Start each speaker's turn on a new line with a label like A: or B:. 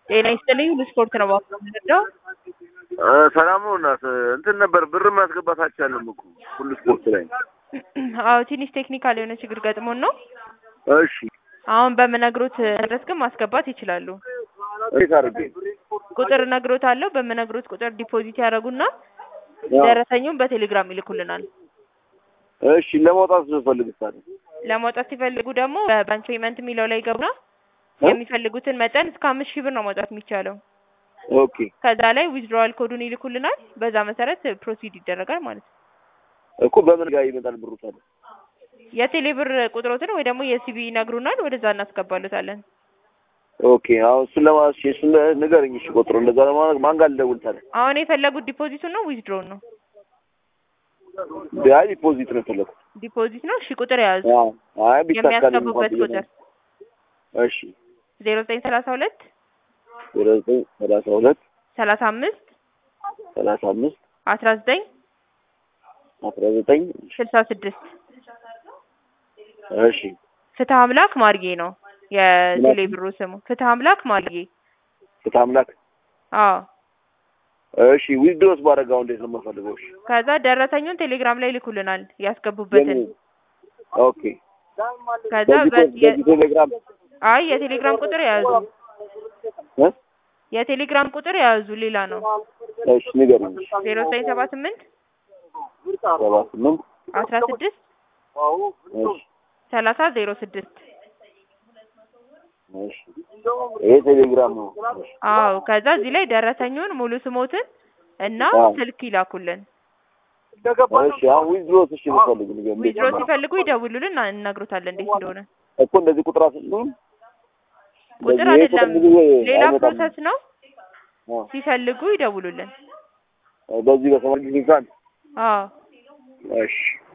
A: ጤና ይስጥልኝ ሁሉ ስፖርት ነው ባክ የምንረዳው።
B: ሰላም ነው እናት እንትን ነበር ብር ማስገባት አልቻለም እኮ ሁሉ ስፖርት ላይ
A: አዎ ትንሽ ቴክኒካል የሆነ ችግር ገጥሞን ነው።
B: እሺ
A: አሁን በምነግሮት ድረስ ግን ማስገባት ይችላሉ።
B: እንዴት አድርጌ
A: ቁጥር እነግሮት አለው። በምነግሮት ቁጥር ዲፖዚት ያደርጉና ደረሰኙን በቴሌግራም ይልኩልናል።
B: እሺ ለማውጣት ስፈልግ ታዲያ
A: ለማውጣት ሲፈልጉ ደግሞ በባንክ ፔመንት የሚለው ላይ ገቡና የሚፈልጉትን መጠን እስከ አምስት ሺህ ብር ነው ማውጣት የሚቻለው።
B: ኦኬ
A: ከዛ ላይ ዊዝድሮዋል ኮዱን ይልኩልናል። በዛ መሰረት ፕሮሲድ ይደረጋል ማለት ነው።
B: እኮ በምን ጋር ይመጣል ብሩ ታዲያ?
A: የቴሌ ብር ቁጥሮትን ወይ ደግሞ የሲቢ ይነግሩናል። ወደዛ እናስገባሉታለን።
B: ኦኬ አሁን እሱን ለማስ እሱን ንገረኝ። እሺ ቁጥሩ እንደዛ ለማድረግ ማን ጋር ልደውል ታዲያ?
A: አሁን የፈለጉት ዲፖዚቱን ነው ዊዝድሮውን ነው?
B: አይ ዲፖዚት ነው የፈለኩት።
A: ዲፖዚት ነው። እሺ ቁጥር የያዙ
B: አዎ አይ ቢታካልኝ
A: የሚያስገቡበት
B: እንኳን ብዬ
A: ቁጥር
B: ነው። እሺ
A: ዜሮ ዘጠኝ ሰላሳ ሁለት
B: ዜሮ ዘጠኝ ሰላሳ ሁለት
A: ሰላሳ አምስት
B: ሰላሳ አምስት
A: አስራ ዘጠኝ
B: አስራ ዘጠኝ
A: ስልሳ ስድስት
B: እሺ
A: ፍትህ አምላክ ማርጌ ነው የቴሌ ብሩ ስሙ። ፍትህ አምላክ ማርጌ።
B: ፍትሐ አምላክ
A: አዎ
B: እሺ ዊዝድሮስ ባደረጋው እንዴት ነው የምፈልገው? እሺ
A: ከዛ ደረሰኙን ቴሌግራም ላይ ይልኩልናል ያስገቡበትን።
B: የምን- ኦኬ
A: ከዛ
B: በዚህ
A: በ- የ-
B: በዚህ ቴሌግራም
A: አይ የቴሌግራም ቁጥር የያዙ
B: እ?
A: የቴሌግራም ቁጥር የያዙ ሌላ ነው።
B: እሺ ንገረኝ።
A: ዜሮ ዘጠኝ ሰባ ስምንት
B: ሰባ ስምንት
A: አስራ ስድስት
B: እሺ
A: ሰላሳ ዜሮ ስድስት
B: እሺ ይሄ ቴሌግራም ነው። እሺ
A: አዎ ከዛ እዚህ ላይ ደረሰኙን ሙሉ ስሞትን እና
B: አዎ።
A: ስልክ ይላኩልን።
B: እሺ አሁን ዊዝድሮስ እሺ ብፈልግ ንገረኝ።
A: ዊዝድሮ ሲፈልጉ ይደውሉልን እና እነግሮታለን እንዴት እንደሆነ።
B: እኮ እንደዚህ ቁጥር አስልኝ
A: ቁጥር
B: በዚህ ይሄ
A: አይደለም
B: ብዙ ጊዜ
A: ሌላ
B: አይመጣም።
A: ፕሮሰስ ነው።
B: አዎ።
A: ሲፈልጉ ይደውሉልን።
B: በዚህ በሰማንያ ጊዜ እንኳን
A: አዎ
B: እሺ